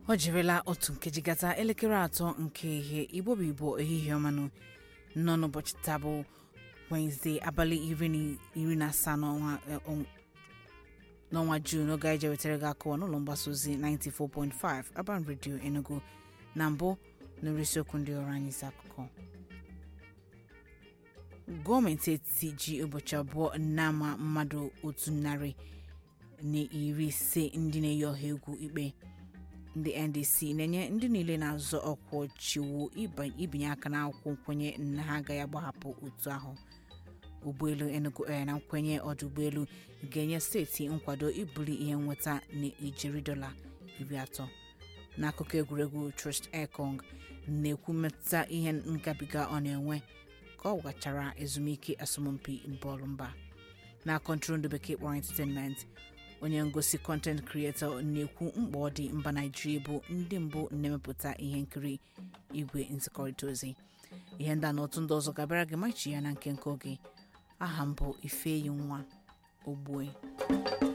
ọ jirila otu nkeji gata elekere atọ nke ihe igbo bụ igbo ehihie ọmanụ nọ n'ụbọchị taa bụ wenezdee abalị iri na- iri na asaa n'ọnwa eh, ọnw- n'ọnwa juun oge anyị jewetara gị akụwa n'ụlọ mgbasa ozi 94.5 Urban Radio Enugu na mbụ nụrụ isiokwu ndị ọrụ anyị isi akụkọ gọọmenti etiti ji ụbọchị abụọ na-ama mmadụ otu narị na iri ise ndị na-eyi ọha egwu ikpe ndị ndc na-enye ndị niile na-azọ ọkwa ọchịwo ịba- ibinye aka n'akwụkwọ nkwenye na ha agaghị agbahapụ otu ahụ ụgbọelu enugu air na nkwenye ọdụ ụgbọelu ga-enye steeti nkwado ibuli ihe nweta na ijeri dọla iri atọ n'akụkọ egwuregwu trust ekong na-ekwu mmetụta ihe ngabiga ọ na-enwe ka ọ gachara ezumike asọmpi bọọlụ mba na kọntrol ndị bekee kpọrọ entertainment onye ngosi content creator na-ekwu mkpa ọ dị mba naijiria bụ ndị mbụ na-emepụta ihe nkiri igwe nzikọrịta ozi ihe ndị a na otu ndị ọzọ gabara gị machi ya na nke nke oge aha mbụ ifeyi nwa ogbue